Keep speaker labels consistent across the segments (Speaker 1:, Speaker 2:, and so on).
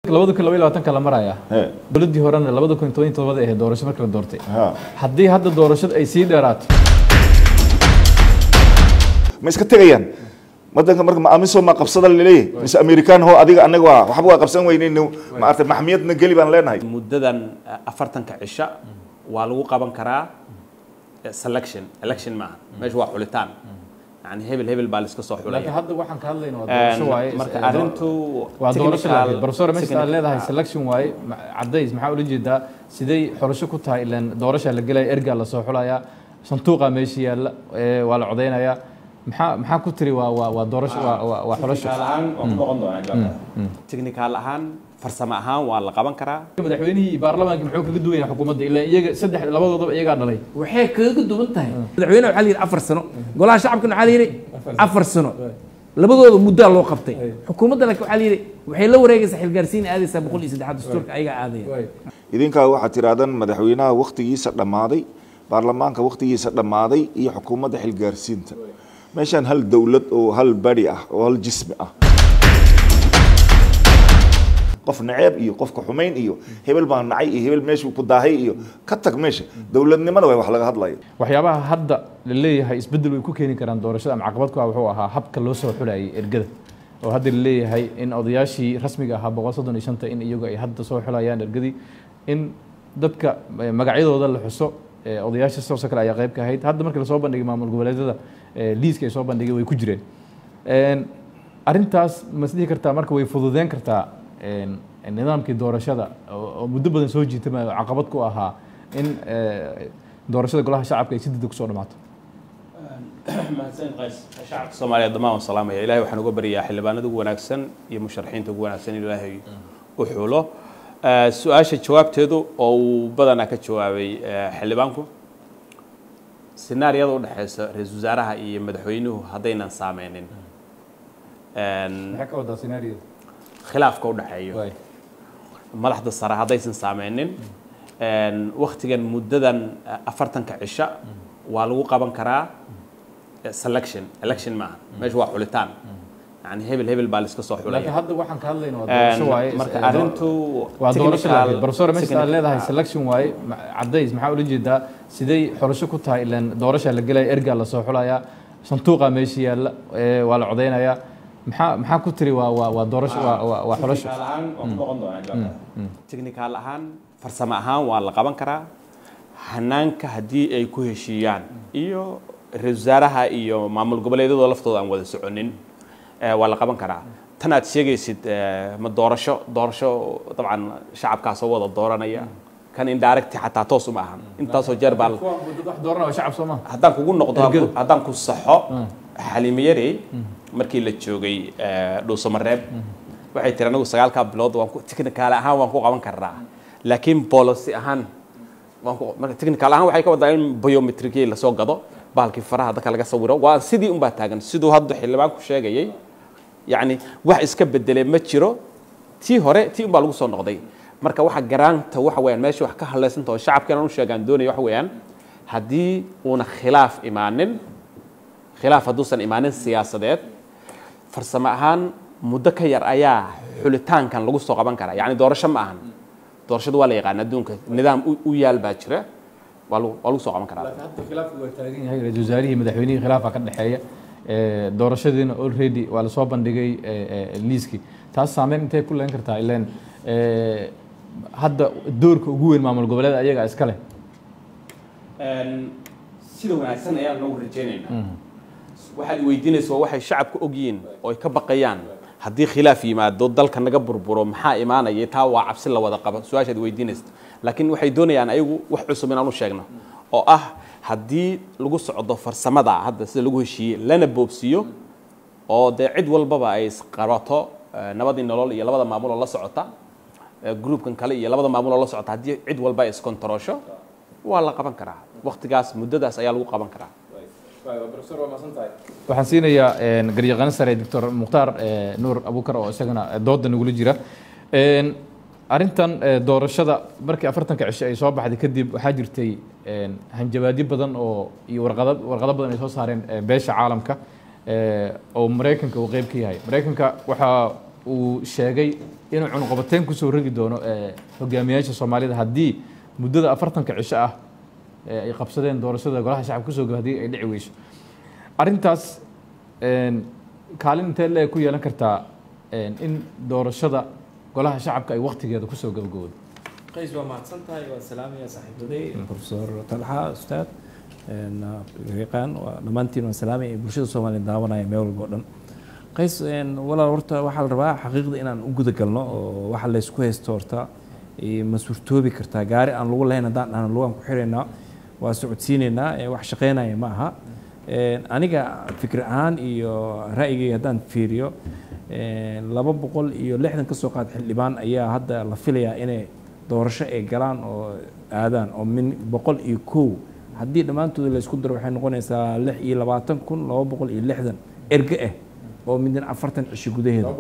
Speaker 1: labada kun labaiy labaatanka la maraya
Speaker 2: He.
Speaker 1: dowladdii horena labada kun toban iyo todobada ahayd doorasho markii la doortay
Speaker 2: Ha.
Speaker 1: haddii hadda doorashada ay sii dheeraato
Speaker 2: ma iska tegayaan wadanka marka ma amiso ma qabsada laleeyahay mise amerikaan ho adiga anaga waa waxba waa qabsan weyneyno maarata maxmiyadna geli baan leenahay
Speaker 3: muddadan afartanka cisho waa lagu qaban karaa eh, selection election maaha meesha waa xulitaan yani hebel hebel baa laiska soo
Speaker 1: laakiin
Speaker 3: xulaya
Speaker 1: hadda waxaan ka hadlayna waa doorasho waaye
Speaker 3: marka
Speaker 1: Is-
Speaker 3: arrintu
Speaker 1: waa doorasho
Speaker 3: technical-
Speaker 1: laakiin professor meesha aad
Speaker 3: technical-
Speaker 1: leedahay selection waaye ma- cadays maxaa ula jeedaa siday xorasho ku tahay ilan doorasha la gelaya ergaa lasoo xulayaa sanduuqa meesha yaalla ee, waa la codeynayaa maxaa maxaa ku tiri waa waa waa doorasho waa waa- waa xorasho
Speaker 3: technical ahaan waa ku noqon doonaa jawaabta. technical ahaan farsamo ahaan waa la qaban karaa
Speaker 1: madaxweynihii iyo baarlamaanka muxuu kaga duwan yahay xukuumadda ilaa iyaga saddex labadoodaba iyagaa dhalay
Speaker 4: waxay kaga duwan tahay madaxweyne waxaa la yidhi afar sano golaha shacabkana waxaa la yidhi afar sano labadooda muddaa loo qabtay xukuumadda laakiin waxaa la yidhi waxay la wareegaysaa xilgaarsiin aadaysaa boqol iyo saddexaad dastuurka ayagaa aadaya
Speaker 2: idinkaa waxaad tirahdaan madaxweynaha wakhtigiisa dhammaaday baarlamaanka wakhtigiisa dhammaaday iyo xukuumadda xilgaarsiinta meeshaan hal dowlad oo hal bari ah oo hal jismi ah qof naceeb iyo qofka xumayn iyo hebel baa nacay iyo hebel meeshuu ku daahay iyo ka tag meesha dowladnimada way wax laga hadlaya
Speaker 1: waxyaabaha hadda la leeyahay isbeddel way ku keeni karaan doorashada ama caqabad ku ah wuxuu ahaa habka loo soo xulayay ergada oo hadda la leeyahay in odayaashii rasmiga ahaa boqol soddon iyo shanta in iyagu ay hadda soo xulayaan ergadii in dadka eh, magacyadooda la xuso eh, odayaasha sidoo kale ayaa qayb ka ahayd hadda markii lasoo bandhigay maamul goboleedyada eh, liiska ay soo bandhigay way ku jireen Een, arrintaas ma is dhihi kartaa marka way fududeyn kartaa een, nidaamkii doorashada oo oo muddo badan soo jiitama oo caqabad ku ahaa in eh, doorashada golaha shacabka ay si degdeg kusoo dhamaato
Speaker 3: mahadsan qays shacabka soomaaliya dhammaan waan salaamaya ilahay waxaan uga baryaa xildhibaanada ugu wanaagsan iyo musharaxiinta ugu wanaagsan in ilaahay u xulo Eh, su-aasha jawaabteedu oo uu badanaa ka jawaabay eh, xildhibaanku sinaariyada u dhexeysa ra-iisul wasaaraha iyo madaxweynuhu haddaynan saameynin Een,
Speaker 1: maxay ka wadaa scenaariyada
Speaker 3: khilaafka u dhexeeyo madaxda sare haddaysan saameynin een, wakhtigan muddadan eh, afartanka cisho waa lagu qaban karaa eh, selection election maaha meesha waa xulitaan yani hebel hebel baa laiska soo
Speaker 1: laakiin
Speaker 3: xulaya
Speaker 1: hadda waxaan ka hadlayna waa doorasho
Speaker 3: Een,
Speaker 1: waaye
Speaker 3: marka
Speaker 1: Is-
Speaker 3: arrintu
Speaker 1: waa doorasho
Speaker 3: technical-
Speaker 1: laakiin professor meesha aad
Speaker 3: technical-
Speaker 1: leedahay selection waaye ma- cadays maxaa ula jeedaa siday xorasho ku tahay ilan doorasha la gelaya ergaa lasoo xulayaa sanduuqa meesha yaalla ee, waa la codeynayaa maxaa maxaa ku tiri waa waa waa doorasho waa waa- waa xorasho
Speaker 3: technical ahaan waa ku noqon doonaa jawaabta. technical ahaan farsamo ahaan waa la qaban karaa hanaanka haddii ay ku heshiiyaan iyo ra-iisul wasaaraha iyo maamul goboleedyadoo laftooda aan wada soconin eh, waa la qaban karaa tan aad sheegaysid eh, ma doorasho doorasho dabcan shacabkaasoo wada dooranaya kan indirect xataa toos uma ahan intaasoo jeer baa la-
Speaker 1: wax dooranaya shacab soo maaha
Speaker 3: haddaan kugu noqdo
Speaker 1: Ergada.
Speaker 3: haddaan ku saxo xaliimo yarey markii la joogay eh, dhuusamareeb waxay tiri anagu sagaalkaa bilood waan ku technical ahaan waan ku qaban karnaa laakiin policy ahaan waan ku marka technical ahaan waxay ka wadaa in biometricii lasoo gado bahalkii faraha dadka laga sawiro waa sidii unbaa taagan siduu hadda xildhibaanku sheegayay yacni wax iska bedelay ma jiro tii hore tii unbaa lagu soo noqday marka waxa garaanta waxa weeyaan meesha wax ka hadlaysanta oo shacabkeena u sheegaan doonaya waxa weeyaan haddii uuna khilaaf imaanin khilaaf hadduusan imaanin siyaasadeed farsamo ahaan muddo ka yar ayaa xulitaankan lagu soo qaban karaa yacni doorasho ma ahan doorashadu waa la yaqaan adduunka nidaam u- u yaal baa jira waa lagu waa lagu soo qaban karaa
Speaker 1: hadda khilaafku waa taagan yahay ra-iisul wasaarihii madaxweynihii khilaafa ka dhexeeya ee, doorashadiina already waa lasoo bandhigay ee, ee, liiskii taas saameyn intay ku leen kartaa ileen ee, hadda doorka ugu weyn maamul goboleed ayaga iska leh
Speaker 3: sida wanaagsan ayaan noogu rajaynaynaa waxaad weydiinaysa waa waxay shacabka ogyihiin oo ay ka baqayaan haddii khilaaf yimaado dalka naga burburo maxaa imaanaya taa waa cabsi la wada qaba su-aashaad weydiinaysa laakiin waxay doonayaan ayagu wax cusub inaan u sheegno oo ah haddii lagu socdo farsamada hadda sida lagu heshiiyey lana boobsiiyo oo dee cid walbaba ay isqabato eh, nabadii nolol iyo labada maamul oo la socota eh, groupkan kale iyo labada maamul oo la socota haddii cid walba ay iskontaroosho waa la qaban karaa waqtigaas muddadaas ayaa lagu qaban karaa
Speaker 1: waxaan siinayaa een, garyaqaan sare doctor mukhtaar ee, nuur abukar oo isagana ee, dooda nagula jira Een, arrintan ee, doorashada markii afartanka cisho ay soo baxday kadib waxaa jirtay een, hanjabaadyo badan oo iyo warqado warqado badan ay soo saareen ee, beesha caalamka ee, oo maraykanka uu qeyb ka yahay maraykanka waxaa uu sheegay inuu cunuqabateyn kusoo rogi doono eh, hogaamiyayaasha soomaalida haddii muddada afartanka cisho ah ee ay qabsadeen doorashada golaha shacabka kusoo gaba haddii ay dhici weyso arrintaas een, kaalin intee leeg ku yeelan kartaa een, in doorashada golaha shacabka ay waktigeeda kusoo gabagabowdo
Speaker 4: qays waa mahadsan tahay waa salaamaya saaxiibaday profesor talxa ustaad een, yaqaan waa dhammaantiin waan salaamaya ee bulshada soomaaliya daawanaya meel walba oo dhan qays een, walaal horta waxaa la rabaa xaqiiqda inaan u guda galno oo waxa laysku haysto horta ee, ma suurtoobi kartaa gaari aan lagu lahayn haddaan dhahno lugaan ku xiraynaa waa socodsiinaynaa ee wax shaqaynaya ma aha Een, aniga fikir ahaan iyo ra'yigay haddaan fiiriyo een, laba boqol iyo lixdan ka soo qaad xildhibaan ayaa hadda la filayaa inay doorasho ay galaan oo aadaan oo min boqol iyo kow haddii dhammaantooda la isku daro waxay noqonaysaa lix iyo labaatan kun laba boqol iyo lixdan erge ah oo midna afartan cisho gudaheeda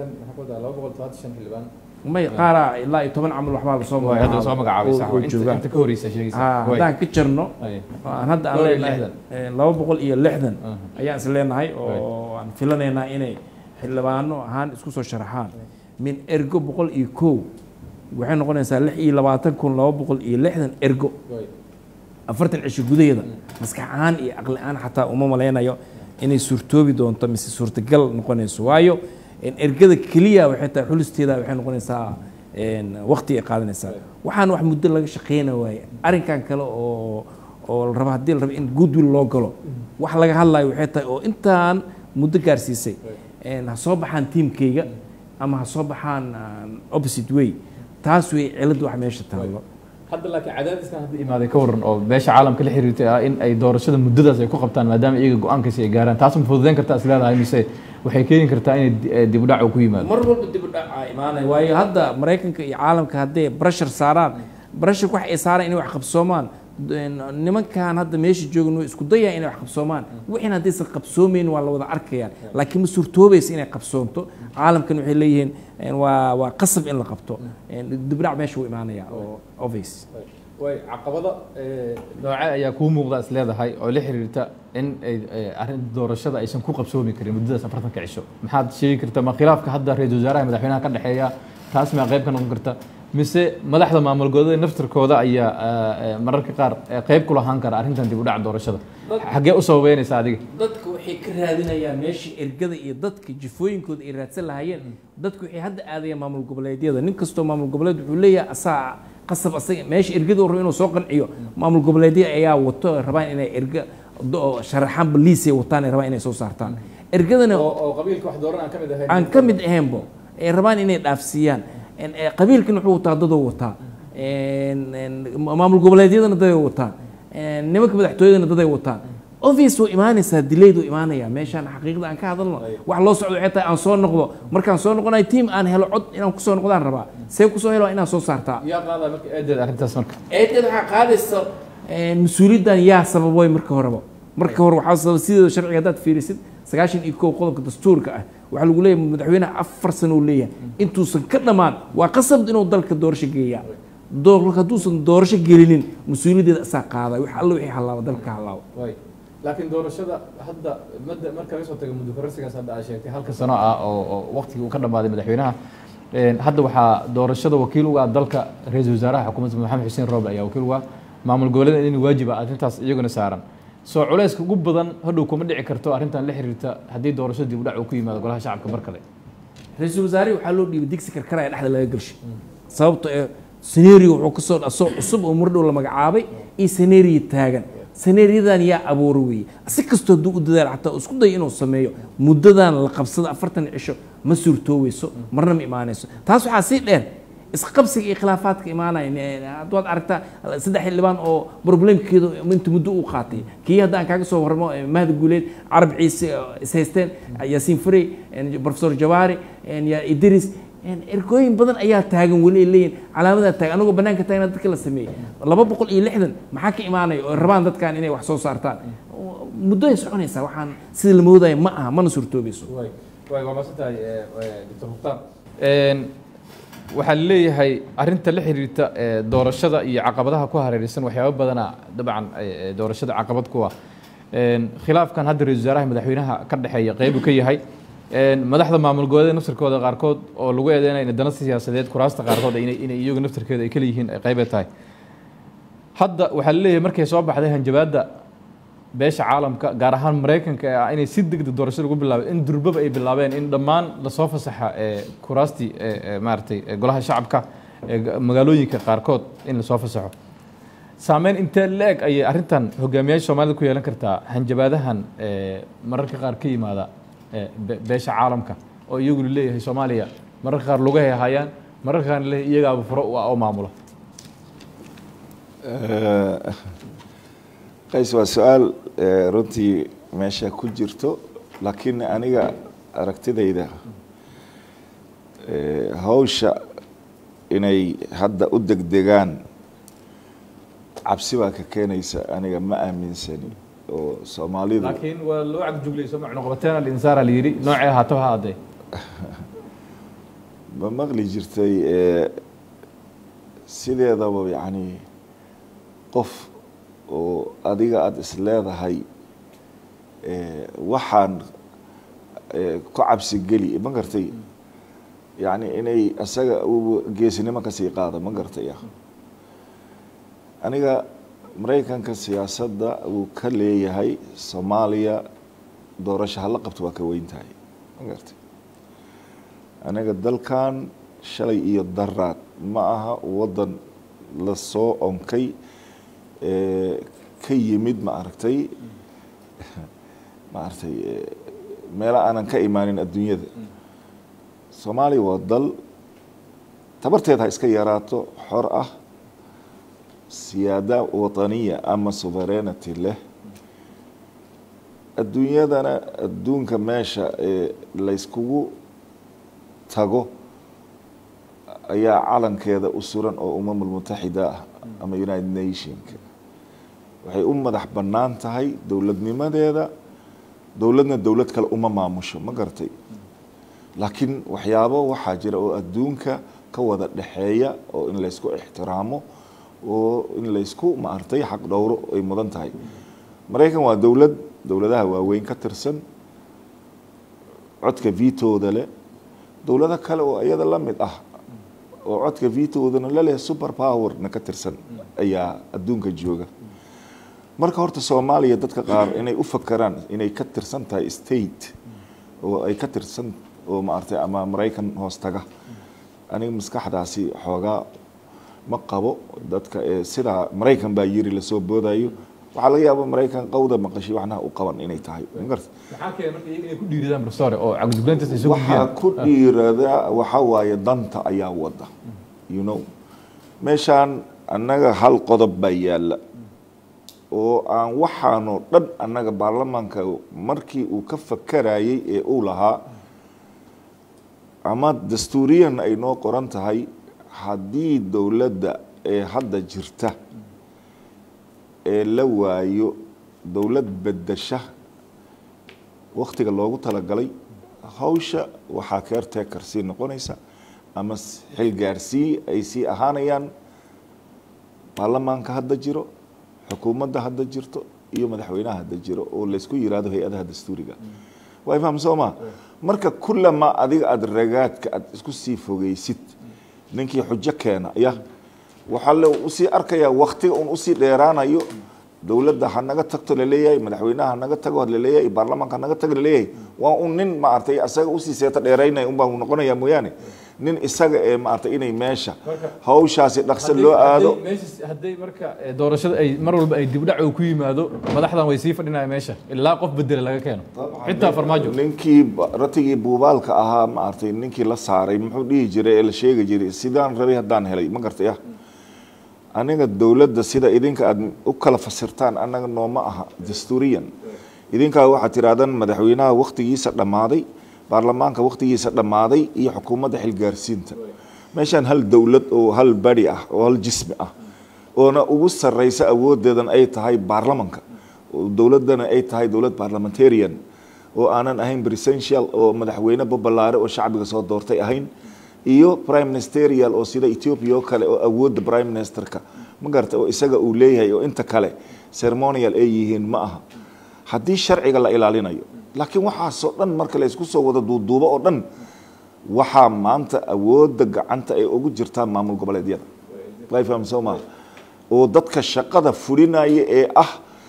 Speaker 4: may qaaraa ilaa iyo toban camal waxbaa lasoo
Speaker 1: Waay, hadda soo magacaabay sax
Speaker 4: oo- oo
Speaker 1: waay. Inta-
Speaker 4: joogaan.
Speaker 1: inta ka horeysa sheegaysa
Speaker 4: Ah,
Speaker 1: Waay.
Speaker 4: haddaan ka jarno
Speaker 1: Ay.
Speaker 4: aan hadda aan
Speaker 1: Dhowr iyo
Speaker 4: leenahay
Speaker 1: lixdan.
Speaker 4: eh, laba boqol iyo lixdan
Speaker 1: Aha.
Speaker 4: ayaan is leenahay oo aan filanaynaa inay xildhibaano ahaan isku soo sharaxaan min ergo boqol iyo kow waxay noqonaysaa lix iyo labaatan kun laba boqol iyo lixdan ergo
Speaker 1: Waay.
Speaker 4: afartan cisho gudaheeda maskax ahaan iyo aqli ahaan xataa uma malaynayo inay suurtoobi doonto mise suurtagal noqonayso waayo en, ergada keliya waxay tahay xulisteeda waxay noqonaysaa en, waqti ay qaadanaysaa waxaan wax muddo laga shaqeyna waaye arrinkan kale oo oo la rabo haddii la rabo in goodwill loo galo wax laga hadlayo waxay tahay oo intaan muddo gaarsiisay en, ha soo baxaan tiimkayga ama ha soo baxaan ah, opposite way taas way cilad wax meesha taallo
Speaker 1: hadda laakiin cadaadiskan hadda imaaday ka waran oo beesha caalamka la xiriirtay ah in ay doorashada muddadaas ay ku qabtaan maadaama iyaga go-aankaasi ay gaaraan taas ma fududeyn kartaa is leedahay mise waxay keeni kartaa inay di- eh, dib u dhac uu ku yimaado
Speaker 4: mar walba dib u dhac aa imaanaya waayo hadda maraykanka iyo caalamka hadday brashar saaraan brasharka wax ay saaraan inay wax qabsoomaan n- nimankan hadda meesha joogan way isku dayaan inay wax qabsoomaan wixiina haddaysan qabsoomayn waa la wada arkayaan laakiin ma suurtoobaysa inay qabsoonto caalamkan waxay leeyihiin en, waa waa qasab in la qabto En, dib u dhac meesha wuu imaanaya oo obvious
Speaker 1: way caqabada nooce ayaa kuu muuqda is leedahay oo la xiriirta in ay eh, arrin doorashada aysan ku qabsoomi karin muddadaas afartanka cisho maxaad sheegi karta ma khilaafka hadda ra-iisul wasaaraha madaxweynaha ka dhexeeya taas maa qayb ka noqon karta mise madaxda maamul goboleeda naftirkooda ayaa eh, eh, mararka qaar eh, qayb ku lahaan kara arrintan dib u dhaca doorashada xaggee u sababeynaysa adiga
Speaker 4: dadka waxay ka raadinayaan meeshii ergada iyo dadka jifooyinkooda ay raadsan lahaayeen dadku waxay hadda aadayaan maamul goboleedyada nin kastoo maamul goboleed wuxuu leeyahay asaa qasab asaga meesha ergada uu rabo inuu soo qanciyo maamul goboleedya ayaa wato rabaan inay erga do- sharaxaan baliisay wataan ay rabaan inay soo saartaan ergadana
Speaker 1: oo qabiilka wax dooran aan ka mid ahayn
Speaker 4: aan ka mid ahaynbo ay rabaan inay dhaafsiiyaan En, eh, qabiilkan wuxuu wataa dadoo wataa En, en, maamul goboleedyadana daday wataan En, nimanka madaxtooyadana daday wataan obvious waa imaanaysaa dilayd waa imaanaya meeshaan xaqiiqda aan ka hadalno wax loo socdo waxay tahay aan soo noqdo markaan soo noqonayo tiim aan helo cod inaan kusoo noqdaan rabaa see kusoo helo inaan soo saartaa
Speaker 1: yaa qaada marka eedeed arrintaas marka
Speaker 4: eedeed waxaa qaadaysa eh, mas-uuliyaddan yaa sababoy marka horeba marka hore waxaa sababa sideeda sharciga haddaad fiirisid sagaashan iyo kow qodobka dastuurka ah waxaa lagu leeyahay madaxweynaha afar sano uu leeyahay intuusan ka dhammaan waa qasab inuu dalka doorasho geeyaa doorka hadduusan doorasho gelinin mas-uuliyaddeeda asaa qaaday wax alla wixii hallaaba dalka ka hallaaba
Speaker 1: way laakiin doorashada hadda madda marka laga soo tago muddo kororsigaas hadda aad sheegtay halka sano ah oo oo waqtigii uu ka dhammaaday madaxweynaha Een, hadda waxaa doorashada wakiil uga ah dalka ra-iisul wasaaraha xukuumadda maxamed xuseen rooble ayaa wakiil uga ah maamul goboleeda in waajib ah arrintaas iyaguna saaran soo culayska ugu badan hadhow kuma dhici karto arrintan la xiriirta haddii doorashada dib u dhac uu ku yimaado golaha shacabka mar kale
Speaker 4: ra-iisul wasaarihi waxaa loo dhiibay digsi karkaraya dhexda laga galshay sababto ee senerio wuxuu kasoo asoo cusub oo murdhow la magacaabay iyo senerio taagan seneeriyadan yaa abuura weeye si kastoo hadduu u dadaal xataa uu isku dayo inuu sameeyo muddadan la qabsada afartan cisho ma suurtooweyso marna ma imaanayso taas waxaa sii dheer isqabsiga iyo khilaafaadka imaanaya hadda waad aragtaa saddex xildhibaan oo problemkeedu inta muddo uu qaatay kii hadda aan kaaga soo warramo eh, mahdi guuleed carab ciise eh, is haysteen yaasiin farey eh, professor jawaari eh, ya idris eh, ergooyin badan ayaa taagan weli ay leeyihin calaamadaa taagan anagoo bannaanka taagna dadka la sameeyey laba boqol iyo lixdan maxaa ka imaanaya oo rabaan dadkan inay wax soo saartaan muddo ay soconaysaa waxaan sida la moodaya ma aha mana suurtoobayso
Speaker 1: way way waa maasantahay doctor mukhtaar waxaa leeyahay arrinta la xiriirta eh, doorashada iyo caqabadaha ku hareeraysan waxyaabo badana dabcan eh, eh, doorashada caqabad ku ah Een, khilaafkan hadda ra-isul wasaaraha madaxweynaha ka dhexeeya qeyb uu ka yahay madaxda maamul goboleeda naftirkooda qaarkood oo lagu eedeynaya in dana siyaasadeed kuraasta qaarkood inay inay iyagu naftirkeeda ay kala yihiin ay qeybe tahay hadda waxaa laleeyahay markay soo baxday hanjabaadda beesha caalamka gaar ahaan maraykanka ee ah inay si degdeg doorasho lagu bilaabay in durbaba ay bilaabeen in dhammaan lasoo fasaxa ee kuraastii ee maaragtay golaha shacabka ee magaalooyinka qaarkood in lasoo fasaxo saameyn intee la-eg ayay arrintan hogaamiyaasha soomaalida ku yeelan kartaa hanjabaadahan mararka qaar ka yimaada beesha caalamka oo iyagu leeyahay soomaaliya mararka qaar lugahay hayaan mararka qaarna leeyahay iyagaaba furo u ah oo maamula
Speaker 2: qays waa su-aal runtii meesha ku jirto laakiin aniga aragtidayda hawsha inay hadda u degdegaan cabsi baa ka keenaysa aniga ma aaminsani oo soomaalidu
Speaker 1: laakiin waa loo cagjuglayso macnuqabateena linsaara la yidhi noocee ahaato ha addee
Speaker 2: ma maqli jirtay sideedaba yacni qof oo adiga aada is leedahay waxaan ku cabsi geli ma gartay yacni inay isaga geesinimo kasii qaado ma gartay aniga maraykanka siyaasadda uu ka leeyahay soomaaliya doorasho hala qabto waa ka weyn tahay ma gartay aniga dalkan shalay iyo daraad ma aha waddan lasoo onkay ka yimid ma aragtay ma aragtay meelo aanan ka imaanin adduunyada soomaaliya waa dal tabarteed ha iska yaraato xor ah siyaada wataniya ama sovereignity leh adduunyadana adduunka meesha ee layskugu tago ayaa calankeeda u suran oo umamul mutaxida ah ama united nationka waxay u madax bannaan tahay dowladnimadeeda dowladna dowlad kale uma maamusho ma garatay laakiin waxyaabo waxaa jira oo adduunka ka wada dhexeeya oo in laysku ixtiraamo oo in laysku maartay xaq dhowro ay mudan tahay maraykan waa dowlad dowladaha waaweyn ka tirsan codka vitooda leh dowlado kale oo iyada la mid ah oo codka vitoodana laleh super powerna ka tirsan ayaa adduunka jooga marka horta soomaaliya dadka qaar inay u fakeraan inay ka tirsan tahay state oo ay ka tirsan oo maartay ama maraykan hoos taga aniga maskaxdaasi xoogaa ma qabo dadka sidaa maraykan baa yiri lasoo boodayo waxaa laga yaaba maraykan qawda maqashay waxnaha u qaban inay tahay magarta
Speaker 1: maxaa keena marka iyaga inay ku dhiiradaan professor oo cagduglayntaas ay soo
Speaker 2: waxaa ku dhiirada waxaa waaye danta ayaa wada you know meeshaan annaga hal qodob baa yaalla oo aan waxaanoo dhan annaga baarlamaanka markii uu ka fakarayay ee uu lahaa ama dastuuriyan ay noo qoran tahay haddii dowladda ee hadda jirta ee la waayo dowlad bedasha waktiga loogu talagalay hawsha waxaa caretaker sii noqonaysa ama xilgaarsii ay sii ahaanayaan baarlamaanka hadda jiro xukuumadda hadda jirto iyo madaxweynaha hadda jiro oo laysku yiraahdo hay-adaha dastuuriga waa ifaham soo ma marka kullama adiga aada ragaadka aada isku sii fogeysid ninkii xujo keena ya waxaa le usii arkayaa waktiga un usii dheeraanayo dowladda ha naga tagto laleeyahay madaxweynaha hanaga tago laleeyahay baarlamaanka hanaga tago laleeyahay waa un nin maaragtay isaga usii seeto dheeraynaya un baa noqonaya mooyaane nin isaga ee maaragtay inay meesha hawshaasi dhaqso loo aado
Speaker 1: hadday marka doorashada ay mar walba ay dibdhac uu ku yimaado madaxdan way sii fadhinaya meesha ilaa qof bedela laga keeno xitaa farmaajo
Speaker 2: ninkii ratigii buubaalka ahaa maaragtay ninkii la saaray muxuu dhihi jiray ee la sheegi jiray sidaan rabay haddaan helay ma gartay ah aniga dowladda sida idinka aada u kala fasirtaan annaga nooma aha dastuuriyan idinkaa waxaad tirahdaan madaxweynaha waktigiisa dhammaaday baarlamaanka waktigiisa dhammaaday iyo xukuumadda xilgaarsiinta meeshaan hal dowlad oo hal bari ah oo hal jismi ah oona ugu sarreysa awoodeedan ay tahay baarlamanka dowladdana ay tahay dowlad parliamentarian oo aanan ahayn presential oo madaxweyne babalaare oo shacbiga soo doortay ahayn iyo prime ministerial oo sida ethiopia oo kale oo awoodda prime ministerka ma garata oo isaga uu leeyahay oo inta kale ceremonial ay yihiin ma aha haddii sharciga la ilaalinayo laakiin waxaasoo dhan marka la isku soo wada duuduubo oo dhan waxaa maanta awoodda gacanta ay ugu jirtaa maamul goboleedyada way faham soo maa oo dadka shaqada fulinaya ee ah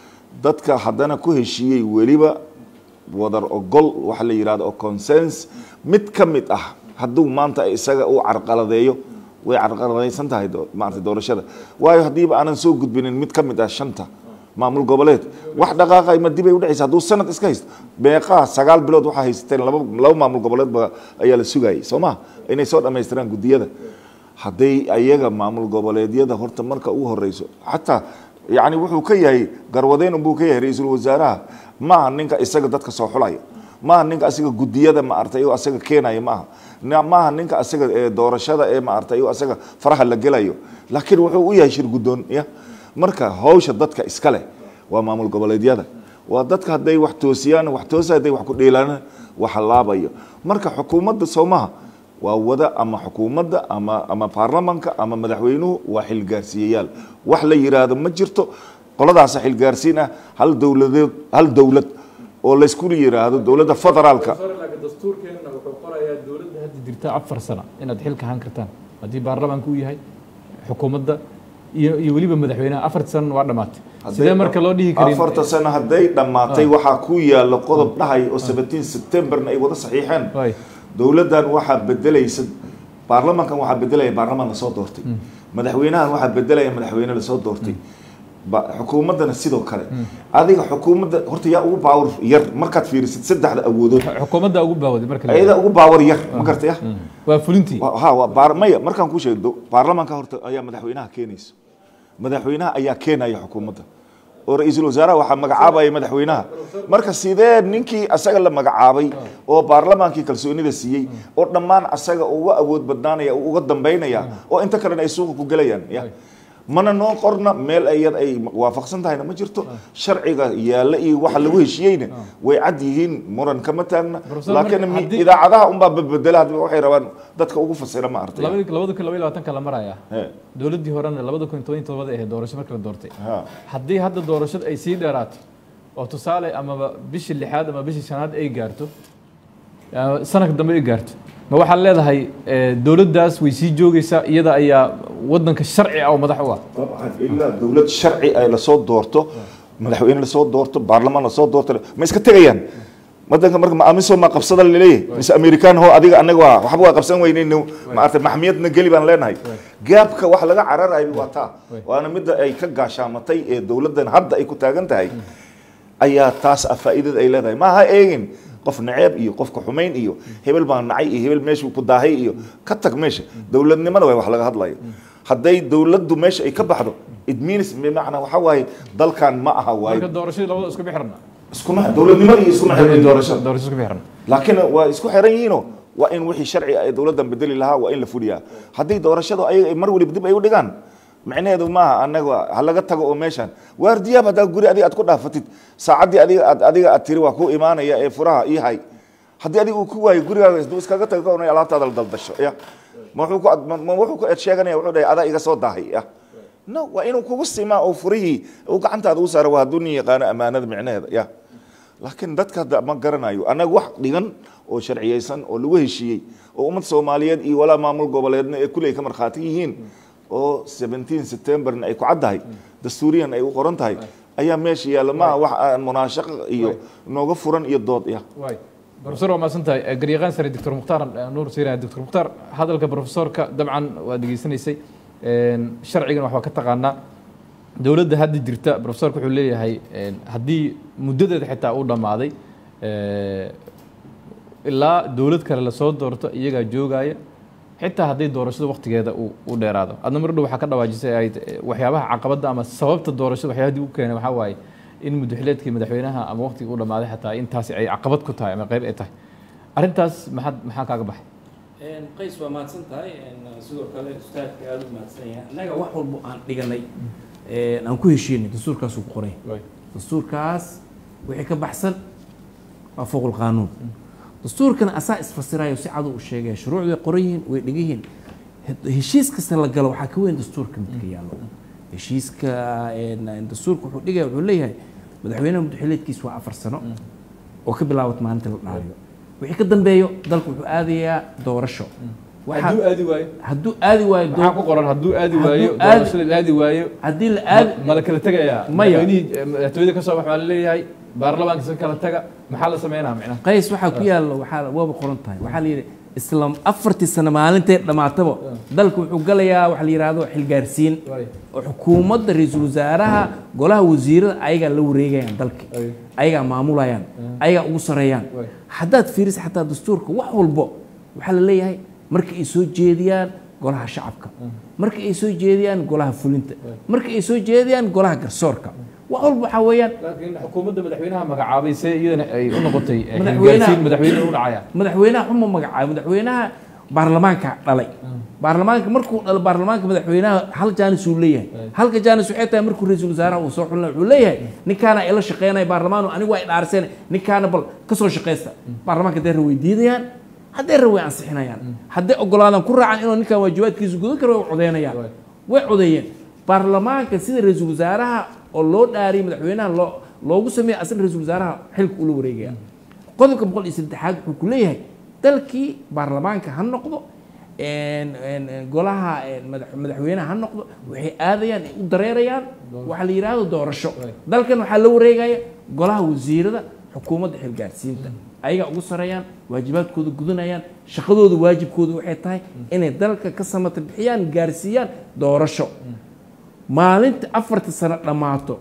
Speaker 2: dadka haddana ku heshiiyey weliba wadar ogol waxa la yidhahdo oo consens mid ka mid ah hadduu maanta isaga uu carqaladeeyo way carqaladaysan tahay do- maarata doorashada waayo haddiiba aanan soo gudbinin mid ka mid ah shanta maamul goboleed wax dhaqaaqay ma dib ay udhexaysa hadduu sanad iska haysto beeqaa sagaal bilood waxaa haysateen laba laba maamul goboleed ba ayaa la sugayay soo ma inay soo dhammaystiraan guddiyada hadday ayaga maamul goboleedyada horta marka ugu horeyso xataa yani wuxuu ka yahay garwadeyn unbuu ka yahay ra-iisul wasaaraha maaha ninka isaga dadka soo xulaya maaha ninka asiga guddiyada maartay oo asaga keenaya maaha Na- maaha ninka asaga ee doorashada ee maartay oo asaga faraha la gelayo laakiin wuxuu u yahay shir guddoon ya marka hawsha dadka iska leh waa maamul goboleedyada waa dadka hadday wax toosiyaan wax toosa hadday wax ku dheelaan wax laabayo marka xukuumadda soomaha waa wada ama xukuumadda ama ama baarlamanka ama madaxweynuhu waa xilgaarsiiyayaal wax la yiraahdo ma jirto qoladaasa xilgaarsiin ah hal dowladeed hal dowlad oo laysku yiraahdo dowladda federaalka
Speaker 1: laakiin dastuurkeenna wuxuu qorayaa dowladda hadda jirta afar sano inaad xilka ahaan kartaan haddii baarlamaanka uu yahay xukuumadda iyo iyo weliba madaxweynaha afarta sanana waa dhammaatay sidee marka loo dhihi karin
Speaker 2: afarta sano hadday dhammaatay waxaa ku yaala qodob dhahay oo 17 septemberna ay wada saxiixeen
Speaker 1: Waay.
Speaker 2: dowladdan waxaa bedelaysa baarlamankan waxaa bedelaya baarlamaan lasoo doortay madaxweynahan waxaa bedelaya madaxweyne lasoo doortay ba- xukuumaddana sidoo kale adiga xukuumadda horta yaa ugu baawar yar markaad fiirisid saddexda awoodood
Speaker 1: xukuumadda ugu baawaday marka la
Speaker 2: ayada ugu baawar yar ma gartay ah
Speaker 1: waa fulintii
Speaker 2: Wa- ha waa baar maya markaan kuu sheego baarlamaanka horta ayaa madaxweynaha keenaysa madaxweynaha ayaa keenaya xukuumadda oo ra-iisul wasaaraha waxaa magacaabaya madaxweynaha marka sidee ninkii asaga la magacaabay oo baarlamaankii kalsoonida siiyey oo dhammaan asaga uga awood badnaanaya uu uga dambaynaya oo inta kalena ay suuqa ku gelayaan ya mana noo qorna meel ayad ay waafaqsan tahayna ma jirto sharciga yaalla iyo waxa lagu heshiiyeyna way cad yihiin muran kama taagna
Speaker 1: Professor,
Speaker 2: laakiin
Speaker 1: marka
Speaker 2: mi-
Speaker 1: haddii-
Speaker 2: idaacadaha unbaa bedbedela hadba waxay rabaan dadka ugu fasira ma artay
Speaker 1: labadi labada kun laba iyo labaatanka la maraya
Speaker 2: He,
Speaker 1: dowladdii horena labada kun toban iyo todobada ahayd doorasho marka la doortay
Speaker 2: ha.
Speaker 1: haddii hadda doorashada ay sii dheeraato oo tusaale amaba bishii lixaad ama bishii shanaad ay gaarto ama sanadka dambe ay gaarto ma waxaad leedahay eh, dowladdaas way sii joogaysaa iyada ayaa wadanka sharci ah oo madax u ah
Speaker 2: طبعا ilaa dowlad sharci ay lasoo doorto madaxweyne lasoo doorto baarlamaan lasoo doorto ma iska tegayaan wadanka marka ma amiso ma qabsada laleeyahay mise amerikaan ho adiga anaga waa waxba waa qabsan weynayno maarata maxmiyadna geli baan leenahay gaabka wax laga cararayo waa taa waana midda ay ka gaashaamatay ee dowladdan hadda ay ku taagan tahay ayaa taas ah faa'iidada ay leedahay ma ha eegin qof naceeb iyo qofka xumayn iyo hebel baan nacay iyo hebel meeshuu ku daahay iyo ka tag meesha dowladnimada way wax laga hadlayo hadday dowladdu meesha ay ka baxdo it means bimacnaa waxa waaye dalkan ma aha waaye
Speaker 1: marka doorashadii labada isku bixirna
Speaker 2: iskuma dowladnimada iyo iskuma xiran doorashada
Speaker 1: doorasho isku bixirna
Speaker 2: laakiin waa isku xiran yihiinoo waa in wixii sharci ay dowladdan bedeli lahaa waa in la fuliyaa haddii doorashadu ayaga ay mar waliba dib ay u dhigaan micnaheedu maaha anaga ha laga tago oo meeshan waardiyaab haddaa guri adiga aad ku dhaafatid saacaddii adiga aad adiga aad tiri waa ku imaanaya ee furaha ii hay haddii adiga uu ku waayo gurigaaga isduu iskaga tago ka oranaya alaabtaada la daldasho ya ma wuxuu ku ad- ma ma wuxuu ku eed sheeganaya wuxuu dhahay adaa iga soo daahay ya no waa inuu kugu simaa oo furihii uu gacantaada u saara waa hadduu nin yaqaano ammaanada micnaheeda ya laakiin dadka hadda ma garanayo annaga wax dhigan oo sharciyeysan oo lagu heshiiyey oo ummad soomaaliyeed iyo walaa maamul goboleedna ee kuley ka markhaati yihiin oo 17 septemberna ay ku caddahay dastuuriyan ay u qoran tahay ayaa meesha yaalla maaha wax aan munaashaqo iyo nooga furan iyo dood ya
Speaker 1: waay professor waa mahadsan tahay Eh, garyaqaan sare doctor mukhtaar eh, nuur siiraya doctor mukhtaar hadalka professorka dabcan waa degeysanaysay Een, sharcigan waxbaa ka taqaanaa dowladda hadda jirta professorka wuxuu leeyahay een, haddii muddadeeda xitaa uu dhammaaday eh, ilaa dowlad kale lasoo doorto iyagaa joogaya xitaa haddii doorashada waktigeeda uu u dheeraado adna mar dhow waxaa ka dhawaajisay ahayd eh, waxyaabaha caqabadda ama sababta doorashada waxyaabadii u keenay waxaa waaye in mudaxileedkii madaxweynaha ama waktigii u dhammaaday xataa intaasi ay caqabad ku tahay ama qayb ay tahay arrintaas maxaad maxaa kaaga baxay
Speaker 4: qays waa mahadsan tahay sidoo kale ustaadka aada u mahadsan yahay annaga wax walbo aan dhiganay aan ku heshiinay dastuurkaasuu ku qoray dastuurkaas wixii ka baxsan waa fowq lqaanuun dastuurkana asaa isfasirayo si cadu u sheegaya shuruucdu way qoran yihiin way dhigan yihiin heshiis kasta la galo waxaa ka weyn dastuurka midka yaallo heshiiska dastuurka wuxuu dhigaya wuxuu leeyahay madaxweynaha muddaxileedkiis waa afar sano oo ka bilaabata maalinta la dhaariyo wixii ka dambeeyo dalku wuxuu aadayaa doorasho Waxaa-
Speaker 1: hadduu aadi waayo
Speaker 4: hadduu aadi waayo
Speaker 1: maxaa
Speaker 4: doo-
Speaker 1: ku qoran hadduu aadi
Speaker 4: Hadduu
Speaker 1: waayo
Speaker 4: aadi-
Speaker 1: doorashada la aadi waayo
Speaker 4: haddii la aadi
Speaker 1: ma la kala tegayaa
Speaker 4: Maya.
Speaker 1: madaxweynihii eh, madaxtooyada ka soo bax baa la leeyahay baarlamaanka iska kala taga maxaa la sameynaa micnaha
Speaker 4: qays waxaa ku yaalla waxaa waaba qoran tahay waxaa la yidhi isla afartii sano maalintay dhammaataba dalku wuxuu galayaa waxa la yidhaahdo xilgaarsiin
Speaker 1: Waay.
Speaker 4: oo xukuumadda ra-iisul wasaaraha golaha wasiirada ayagaa la wareegayaan dalka
Speaker 1: Waay.
Speaker 4: ayagaa maamulayaan ayagaa ugu sareeyaan
Speaker 1: Waay.
Speaker 4: haddaad fiiriso xataa dastuurka wax walbo waxaa la leeyahay marka ay soo jeediyaan golaha shacabka marka ay soo jeediyaan golaha fulinta marka ay soo jeediyaan golaha garsoorka wax walba waxaa weeyaan
Speaker 1: laakiin xukuumadda madaxweynaha magacaabay see iyadana ay u noqotay eh,
Speaker 4: Madaxweynaha-
Speaker 1: xilgaarsiin madaxweyne u dhacaya
Speaker 4: madaxweynaha xuma magacaabo madaxweynaha baarlamaanka dhalay baarlamaanka markuu dhalo baarlamaanka madaxweynaha hal jaanis uu leeyahay halka jaanis waxay tahay markuu ra-iisul wasaaraha uu soo xulina wuxuu leeyahay ninkaana ila shaqeynaya baarlamaan anigu waa idhaarseen ninkaana bal ka soo shaqeysta baarlamaanka hadday ra way diidayaan hadday ra way ansixinayaan hadday ogolaadaan ku raacan inuu ninkan waajibaadkiisa gudan karo way codeynayaan way codeeyeen baarlamaanka sida ra-iisul wasaaraha oo loo dhaariyay madaxweynaha loo loogu sameeyay asna ra-iisul wasaaraha xilka ula wareegaya qodobka boqol iyo saddexaad wuxuu ku leeyahay dalkii baarlamaanka ha noqdo een- een- een golaha een madax- madaxweynaha ha noqdo waxay aadayaan ay u dareerayaan waxaa la yidhaahdo doorasho dalkan waxaa la wareegaya golaha wasiirada xukuumadda xilgaarsiinta ayagaa ugu sareeyaan waajibaadkooda gudanayaan shaqadooda waajibkooda waxay tahay inay dalka ka samata bixiyaan gaarsiiyaan doorasho maalinta afarta sano dhammaato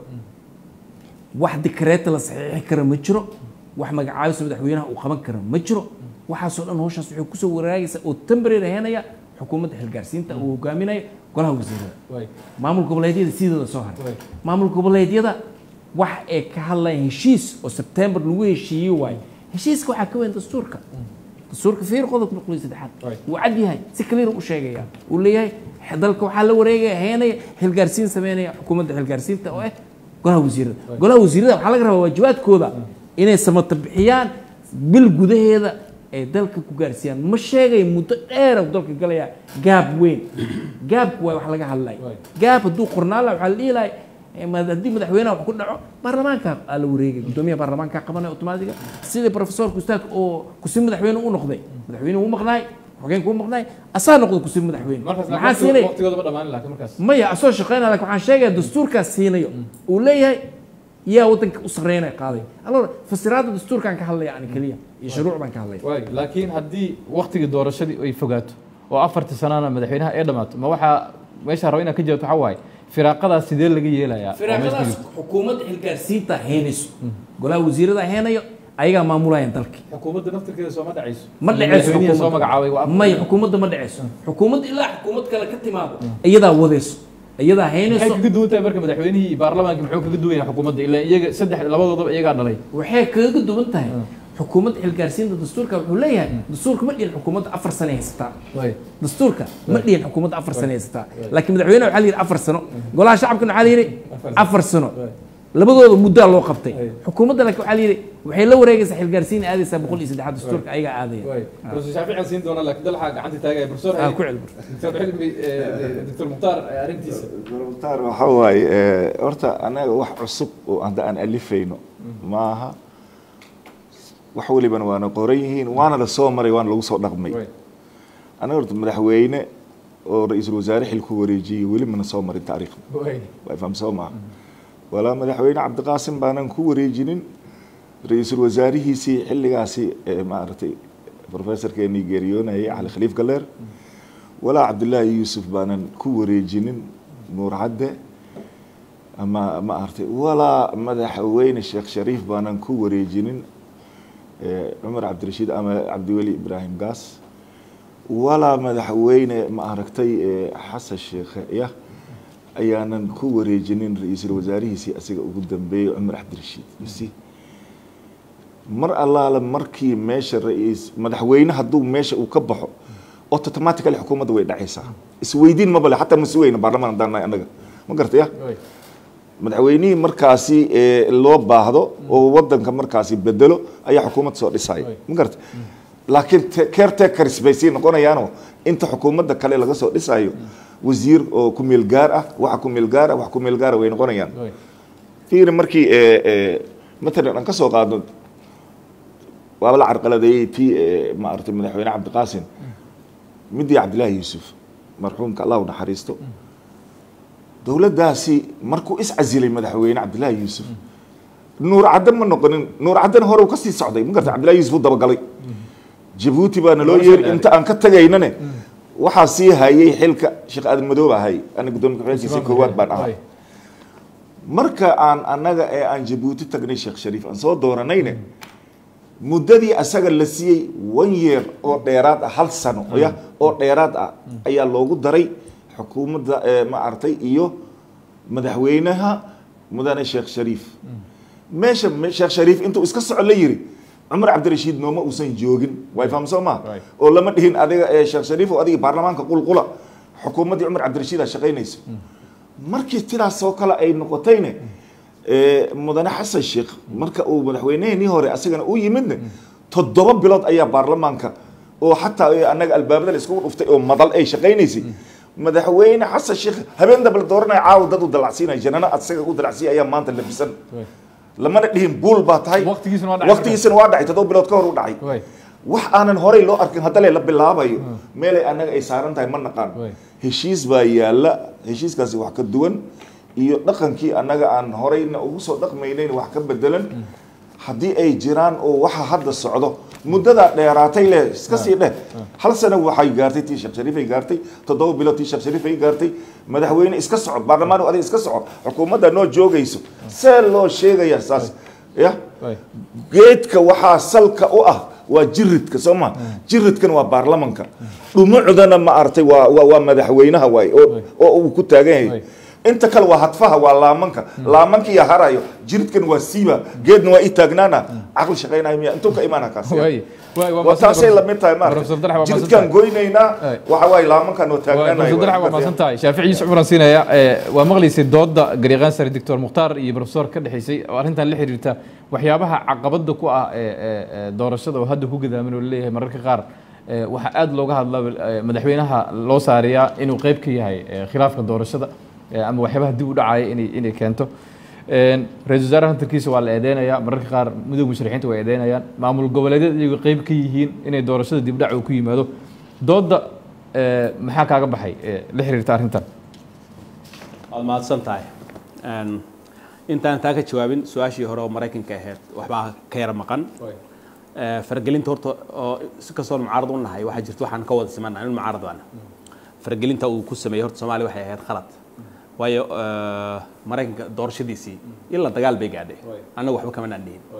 Speaker 4: wax dikreeta la saxiixi kara ma jiro wax magacaabisa madaxweynaha uu qaban kara ma jiro waxaasoo dhan hawshaas waxay kusoo waraagaysa oo temporary ahaanaya xukuumadda xilgaarsiinta uu hogaaminayo golaha wasiirada
Speaker 1: Waay.
Speaker 4: maamul goboleedyada sidooda soo haray
Speaker 1: Waay.
Speaker 4: maamul goboleedyada wax ay ka hadlayaan heshiis oo sebtembar lagu heshiiyey waayo heshiiska waxaa ka weyn dastuurka dastuurka fiir qodobka boqol iyo saddexaad
Speaker 1: Right.
Speaker 4: wuu cad yahay si clear u sheegaya uu leeyahay dalka waxaa la wareegaya heenaya xilgaarsiin sameynaya xukuumadda xilgaarsiinta oo ah golaha wasiirada golaha wasiirada waxaa laga rabaa waajibaadkooda inay samata bixiyaan bil gudaheeda ay dalka ku gaarsiiyaan ma sheegay muddo dheer uu dalka galaya gaab weyn gaabku waa wax laga hadlay
Speaker 1: Right.
Speaker 4: gaab hadduu qornaan laha waxaa la dhihi lahay eh, ma- haddii madaxweynaha wax ku dhaco baarlamaanka aa la wareegay gudoomiyaha baarlamaanka qabanaya automaatiga sidii profesorka ustaadka oo kusi madaxweyne u noqday madaxweyne uu maqnaay xogeenka uu maqnaay asaa noqday kusi madaxweyne
Speaker 1: markaas
Speaker 4: maxaa siinay
Speaker 1: waqtigooda ma dhammaan laakiin markaas
Speaker 4: maya asoo shaqeynaya laakiin waxaan sheegaya dastuurkaas siinayo uu leeyahay yaa waddanka u sarreynaya qaaday alor fasiraadda dastuurkaan ka hadlaya ani keliya iyo shuruuc baan ka hadlaya
Speaker 1: waay laakiin haddii waqtigii doorashadii ay fogaato oo afartii sanana madaxweynaha ay dhammaato ma waxaa meesha raba inaad ka jawaabto waxaa waaye firaaqadaas sidee laga yeelayaa oo meesha ku
Speaker 4: firaaqadaas
Speaker 1: jirto?
Speaker 4: xukuumadda xilgaarsiinta heenayso golaha wasiirada heenayo ayagaa maamulayaan dalka
Speaker 1: xukuumadda naftirkeeda sooma dhacayso
Speaker 4: ma dhaceyso
Speaker 1: madaxweynihi soo
Speaker 4: xukuumadda.
Speaker 1: magacaabay waa afar-
Speaker 4: may xukuumadda ma dhaceyso xukuumadda ilaa xukuumad kale ka timaado iyadaa wadayso iyadaa
Speaker 1: maxay
Speaker 4: haynayso
Speaker 1: kaga duwan tahay marka madaxweynihii iyo baarlamaanka muxuu kaga duwan yahay xukuumadda ilaa iyaga saddex labadoodaba iyagaa dhalay
Speaker 4: waxay kaga duwan tahay xukuumadda xilgaarsiinta dastuurka wuxuu leeyahay dastuurka ma dhihin xukuumadda afar sane haysataa
Speaker 1: waay
Speaker 4: dastuurka ma dhihin xukuumadda afar sane haysataa laakiin madaxweynaha waxaa la yidhi afar sano golaha shacabkana waxaa la yidhi afar sano labadooda muddaa loo qabtay xukuumadda laakiin waxaa la yidhi waxay la wareegaysaa xilgaarsiin aadaysaa boqol iyo saddexaad dastuurka ayagaa aadaya
Speaker 1: waay professor shaafici aan siin doonaa laakiin dalxa gacanta taagaya professor
Speaker 4: Ah, ku cel
Speaker 1: doctor xilmi eh, doctor mukhtaar eh, arrintiisa
Speaker 2: mukhtaar waxaa waaye eh, horta anaga wax cusub oo hadda aan alifayno maaha wax welibana waana qoran yihiin waana la soo maray waana lagu soo dhaqmay
Speaker 1: waay
Speaker 2: anaga horta madaxweyne oo ra-iisul wasaare xilku wareejiyey weli mana soo marin taariikhda
Speaker 1: waay
Speaker 2: waa faham soo maaha walaa madaxweyne cabdiqaasim baanan ku wareejinin ra-iisul wasaarihiisii xilligaasi ee maaragtay professorkeenii geeriyoonayay cali khaliif galeer walaa cabdullaahi yuusuf baanan ku wareejinin nuur cadde ama ma aragtay walaa madaxweyne sheekh shariif baanan ku wareejinin eh, cumar cabdirashiid ama cabdiweli ibraahim gaas walaa madaxweyne ma aragtay eh, xasan sheekhe ya ayaanan ku wareejinin ra-iisul wasaarihiisii asiga ugu dambeeyey cumar cabdirashiid masi mar allaale markii meesha ra-iis madaxweyne hadduu meesha uu ka baxo automatically xukuumadda way dhacaysaa isweydiin mabale xataa ma sugayna baarlamaan haddaan nahay annaga ma garta ya
Speaker 1: waay
Speaker 2: madaxweynihii markaasi ee loo baahdo oo wadanka markaasi bedelo ayaa xukuumad soo dhisaya
Speaker 1: Right.
Speaker 2: ma garata laakiin te- caretakeris bay sii noqonayaanoo inta xukuumadda kale laga soo dhisayo wasiir oo ku meel gaar ah waxa ku meel gaar ah wax ku meel gaara way noqonayaan
Speaker 1: waay
Speaker 2: fiiri markii ee, ee, matalan aan ka soo qaadno waaba la carqaladeeyey tii maaragtay madaxweyne cabdiqaasim midii cabdillaahi yuusuf marxuumka allah u naxariisto dowladdaasi markuu iscasilay madaxweyne cabdillaahi yuusuf nuur cadde ma noqonin nuur caddena hore uu ka sii socday ma garta cabdillahi yuusuf uu dabagalay jabuuti baana loo yeeri inta aan ka tagaynane waxaa sii hayay xilka sheekh aadan madoob ahay ana gudoomiye ku-xigeenkiisa koowaad baan ahaa marka aan annaga ee aan jabuuti tagnay sheekh shariif aan soo dooranayne muddadii asaga la siiyey one year oo dheeraad ah hal sano ya oo dheeraad ah ayaa loogu daray xukuumadda ma aragtay iyo madaxweynaha mudane sheekh shariif meesha sheekh shariif intuu iska soco la yiri cumar cabdirashiid nooma uusan joogin way fahamsoo maa oo lama dhihin adiga ee sheekh shariif oo adiga baarlamaanka qulqula xukuumaddii cumar cabdirashiid aa shaqaynaysa markii sidaasoo kale ay noqotayne mudane xasan sheekh marka uu madaxweyneheenii hore asagana u yimidne toddoba bilood ayaa baarlamaanka oo xataa annaga albaabada la iskugu dhuftay oo madal ay shaqaynaysay madaxweyne xasan sheekh habeen daba la dooranaya caawa dad u dalacsiinaya janana asaga u dalacsiiya ayaa maanta labisan lamana dhihin buul baa tahay waqtigiisana waa dhacay toddoba bilood ka hor u dhacay wax aanan horey loo arkin haddale la bilaabayo meelay annaga ay saaran tahay ma naqaan heshiis baa yaalla heshiiskaasi wax ka duwan iyo dhaqankii annaga aan horeyna ugu soo dhaqmaynayn wax ka bedelan haddii ay jiraan oo waxa hadda socdo muddadaa dheeraatay leh iska sii dheh hal sano waxay gaartay tii sheekh shariif ay gaartay toddoba bilood tii sheekh shariif ay gaartay madaxweyne iska soco baarlamaan adiga iska soco xukuumadda noo joogayso see loo sheegaya saas ya geedka waxaa salka u ah waa jiridka soo ma jiridkan waa baarlamanka dhumucdana ma aragtay waa waa madaxweynaha waay oo uu ku taagan yahay inta kale waa hadfaha waa laamanka laamankiya harayo jiridkan waa siiba geedna waa ii taagnaana caqli shaqaynayo miya intuu ka imaana kaas taasay lamid tahay maarata jiridkan goynaynaa waxa waaye laamankan oo taagnaanayo
Speaker 1: waa maasan tahay shaafici yuusuf cumran siinaya waa maqlaysay dooda garyaqaan sare doctor mukhtaar iyo professor ka dhexaysay oo arrintan la xiriirta waxyaabaha caqabada ku ah doorashada oo hadda ku gadaaman oo laleeyahay mararka qaar waxaa aada looga hadla madaxweynaha loo saariyaa inuu qeyb ka yahay khilaafka doorashada ama waxyaabaha dib u dhacaya inay inay keento ra-isul wasaare hantarkiisa waa la eedeynayaa mararka qaar midooda musharixiinta waa eedeynayaan maamul goboleedyada iyagu qeyb ka yihiin inay doorashada dib dhac uu ku yimaado dooda maxaa kaaga baxay la xiriirta arrintan
Speaker 3: waad mahadsan tahay intaan taa ka jawaabin su-aashii hore oo maraykanka ahayd waxbaa ka yara maqan faragelinta horta oo si kastoo mucaarad u nahay waxaa jirta waxaan ka wada simannahay in mucaarad baana faragelinta uu ku sameeyey horta soomaaliya waxay ahayd khalad waayo maraykanka doorashadiisii ila dagaal bay gaadhay annaga waxba kama naan dhihin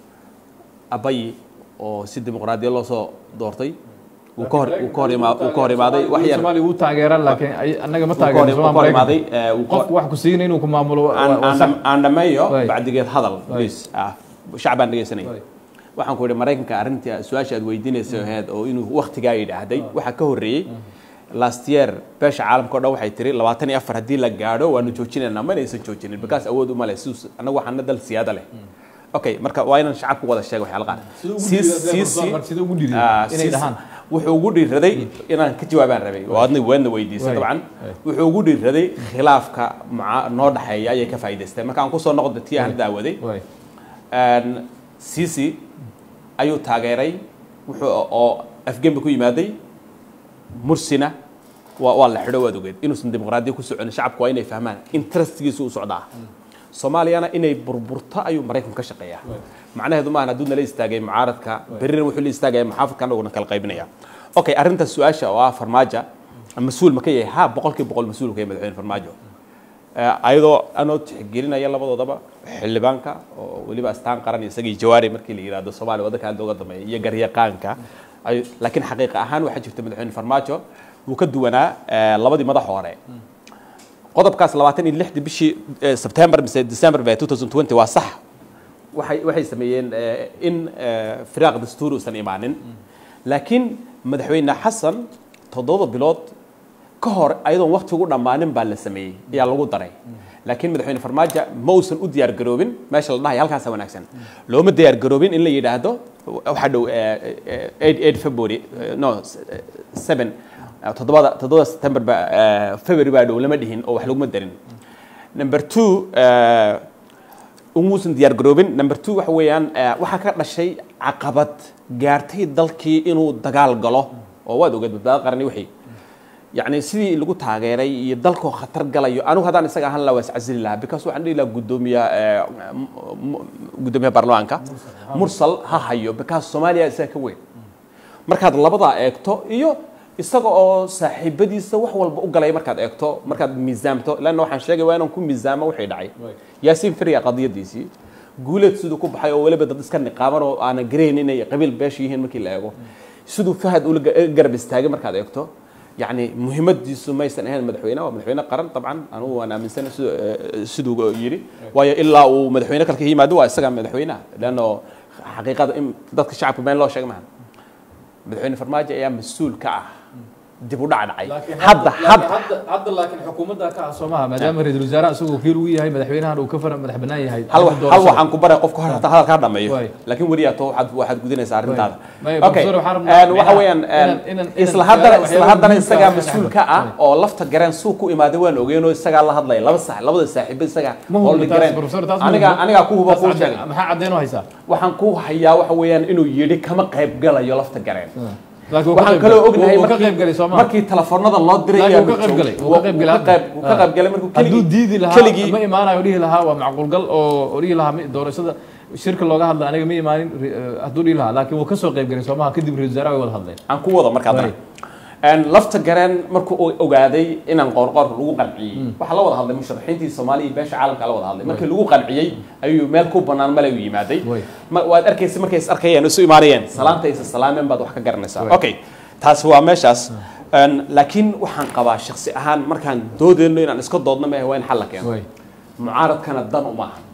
Speaker 3: abayi oo si dimuqraadiya loo soo doortay uu ka hor uu ka hor ima uu ka hor imaaday wax yar
Speaker 1: soomaaliya wuu taageeraa laakiin ay- annaga ma
Speaker 3: uu ka hor
Speaker 1: taageerno
Speaker 3: uu ka hor imaaday ee, uu ka-
Speaker 1: qofku wax ku siinay inuu ku maamulo waa-
Speaker 3: aan-
Speaker 1: waa
Speaker 3: aan
Speaker 1: sax.
Speaker 3: dham- aan dhammeeyo
Speaker 1: Waay.
Speaker 3: bacdigeed hadal
Speaker 1: Waay.
Speaker 3: please ah shacbaan dhegaysanaya
Speaker 1: Waay.
Speaker 3: waxaan ku idhi maraykanka arrintii su-aasha aad weydiinaysa ahayd oo inuu waktigaa yidhaahday waxaa ka horreeyey last year beesha caalamka o dhan waxay tiri labaatan iyo afar haddii la gaadho waanu joojinaynaa mana aysan joojinin because awood uma leh siduu annagu waxaana dal siyaada leh okay marka waa inaan shacabku wada sheego waxyaala qaar
Speaker 1: Siduu ugu
Speaker 3: Sii-
Speaker 1: dhiirradeen
Speaker 3: sii-
Speaker 1: Professor, siduu ugu dhiirradeen
Speaker 3: Ah,
Speaker 1: inay
Speaker 3: sii-
Speaker 1: dhahaan.
Speaker 3: wuxuu ugu dhiirraday inaan ka jawaabaan rabay oo adna waadna weydiisay
Speaker 1: Waay.
Speaker 3: dabcan
Speaker 1: Waay.
Speaker 3: wuxuu ugu dhiirraday khilaafka muca- noo dhexeeya ayay ka faa'iidaysteen marka aan kusoo noqda tii aan daawaday
Speaker 1: Waay.
Speaker 3: Een, Sisi ayuu taageeray wuxuu oo afgembi ku yimaaday mursina waa waa la xidho waad ogeed inuusan dimuqraadiya ku soconin shacabku waa inay fahmaan interestgiisu u socdaa soomaaliyana inay burburto ayuu maraykanku ka shaqeeyaa macnaheedu maahan hadduu nala istaagay mucaaradka berrina wuxuu la istaagaya muxaafadka anaguna kala qaybinaya okay arrinta su-aasha oo ah farmaajo mas-uul ma ka yahay ha boqolkiiba boqol mas-uul ka yahay madaxweyne farmaajo Eh, ayadoo anoo tixgelinaya labadoodaba xildhibaanka oo weliba astaan qaran isagii jawaari markii la yidhaahdo soomaaliya waddanka aad looga dambeeya iyo garyaqaanka ay- laakiin xaqiiqa ahaan waxaa jirta madaxweyne farmaajo wuu ka duwanaa eh, labadii madax hore qodobkaas labaatan iyo lixdii bishii eh, September mise December ba 2020 waa sax waxay waxay sameeyeen eh, in eh, firaaq dastuuri uusan imaanin laakiin madaxweyne xasan toddoba bilood ka hor ayadoon waqti ugu dhammaanin baa la sameeyey ayaa lagu daray laakiin madaxweyne farmaajo ma uusan u diyaar garoobin meesha la dhahay halkaasa wanaagsan looma diyaar garoobin in la yidhaahdo waxaa dhow eight february eh, no seven toddobada toddobada september ba eh, february baa dhow lama dhihin oo wax laguma darin number two eh, umuusan diyaar garoobin number two waxa weeyaan eh, waxaa ka dhashay caqabad gaartay dalkii inuu dagaal galo oo waad ogeed badbaado qarani wixii yacni sidii lagu taageeray iyo dalkoo khatar galayo anigu haddaan isaga ahaan lahaa waa iscasili lahaa because waxaan dhihi lahaa guddoomiya eh, m- m- guddoomiyaha baarlamaanka mursal ha hayo because soomaaliya isaga ka weyn markaad labadaa eegto iyo isaga oo saaxiibadiisa wax walba u galay markaad eegto markaad miisaamto lanna waxaan sheegay waa inaan ku miisaamo wixii dhacay yaasiin firiya qadiyadiisii guuleed siduu ku baxay oo weliba dad iska niqaaban oo aanan garayn inay qabiil beesha yihiin markii la eego siduu fahad ula ga- garab istaagay markaad eegto yacni muhiimadiisu maysan ahayn madaxweyne waa madaxweyne qaran dabcan anugu waan aaminsana siduu eh, siduu yidhi waayo ilaa uu madaxweyne kalka yimaado waa isaga madaxweynaha leanno xaqiiqada in dadka shacabka been loo sheega maha madaxweyne farmaajo ayaa mas-uul ka ah dib u dhac dhacay hadda hadda
Speaker 1: hadda laakiin xukuumadda ka ah soomaha maadaama ra-iisul wasaaraha isagoo wakiil ugu yahay madaxweynahan uu ka fara madax bannaan yahay
Speaker 3: hal wax- hal waxaan ku baray qofka hor hata hadalkaa dhameeyo
Speaker 1: Waay.
Speaker 3: laakiin weliyaa to waxaad waxaad gudinaysaa arrintaada
Speaker 1: Waay.
Speaker 3: okay
Speaker 1: Professor, waxaan rabnaa-
Speaker 3: een, waxa weeyaan een,
Speaker 1: inaan- inaan-
Speaker 3: isla
Speaker 1: inaan
Speaker 3: haddana
Speaker 1: waxyaalaha
Speaker 3: isla haddana
Speaker 1: muhiimka
Speaker 3: isagaa
Speaker 1: ah
Speaker 3: mas-uul
Speaker 1: ka
Speaker 3: ka ah oo lafta gareen suu ku imaaday waan ogeyn oo isagaa la hadlaya laba sax labada saaxiibo isagaa
Speaker 1: Ma hubo
Speaker 3: holding
Speaker 1: taas,
Speaker 3: gareen
Speaker 1: Professor, taas ma
Speaker 3: aniga
Speaker 1: hubo.
Speaker 3: anigaa ku huba
Speaker 1: Taas
Speaker 3: kuu
Speaker 1: cadde-
Speaker 3: sheegay
Speaker 1: maxaa caddeyn u haysaa
Speaker 3: waxaan ku hayaa waxa weeyaan inuu yidhi kama qayb galayo lafta gareen
Speaker 1: laakiin wuu ka
Speaker 3: waxaan
Speaker 1: qayb
Speaker 3: kaloo
Speaker 1: galay.
Speaker 3: ognahay
Speaker 1: Wuu ka
Speaker 3: markii-
Speaker 1: qayb galay soomaa
Speaker 3: markii telefoonada loo diray
Speaker 1: Laakiin
Speaker 3: ayaa
Speaker 1: wuu ka qayb
Speaker 3: joog-
Speaker 1: galay, wuu ka qayb galay
Speaker 3: wuu ka qayb- wuu ka qayb galay markuu
Speaker 1: hadduu
Speaker 3: keligii-
Speaker 1: diidi lahaa
Speaker 3: keligii
Speaker 1: ma imaanayo dhihi lahaa waa macquul gal oo oo dhihi lahaa mi- doorashada shirka looga hadla aniga ma imaanin ri- eh, hadduu dhihi lahaa laakiin wuu ka soo qayb galay soomaha kadib ra-isul wasaaraha way wada hadleen
Speaker 3: aan ku wado markaa
Speaker 1: Waay.
Speaker 3: Een, lafta gareen markuu uu ogaaday inaan qoorqoorka lagu qanciyey waxaa la wada hadlay musharaxiintii soomaaliya iyo beesha caalamka la wada hadlay markii lagu qanciyey ayuu meel ku banaan male u yimaaday
Speaker 1: Waay.
Speaker 3: Ma- waad arkaysa markay is arkayeen isu imaanayeen salaanta isa salaameen baad wax ka garanaysaa
Speaker 1: Waay.
Speaker 3: okay taasi waa meeshaas Een, laakiin waxaan qabaa shaksi ahaan markaan doodeyno inaan iska doodno maahe waa in xal la keeno
Speaker 1: Waay.
Speaker 3: mucaaradkana dan uma ahan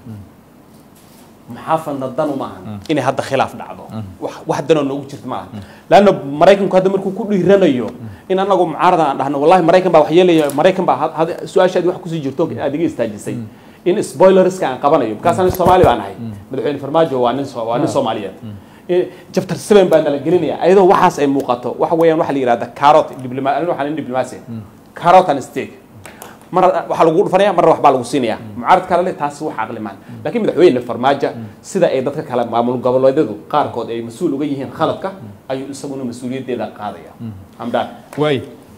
Speaker 3: maxaafadna dan uma ahan inay hadda khilaaf dhacdo wax wax danoo noogu jirta ma aha laanna maraykanku hadda markuu ku dhiiranayo in anagu mucaarada aan dhahno wallahi maraykan baa wax yeelaya maraykan baa had- had- su-aashaadi wax kusii jirto aad iga istaajisay in spoilerska aan qabanayo markaas ani soomaali baan ahay madaxweyne farmaajo waa nin so- waa nin soomaaliyeed Eh, chapter seven baa nala gelinaya ayadoo waxaas ay muuqato waxa weeyaan waxa la yidhahda carrot diploma aniga waxaan diplomacy carrot and stick mar waxaa lagu dhufanaya marna waxbaa lagu siinaya mucaarad kale leh taasi wax caqli maan laakiin madaxweyne farmaajo sida ay dadka kale maamul goboleedyadu qaarkood ay mas-uul uga yihiin khaladka ayuu isaguna mas-uuliyaddeeda qaadaya hamdaan
Speaker 1: waay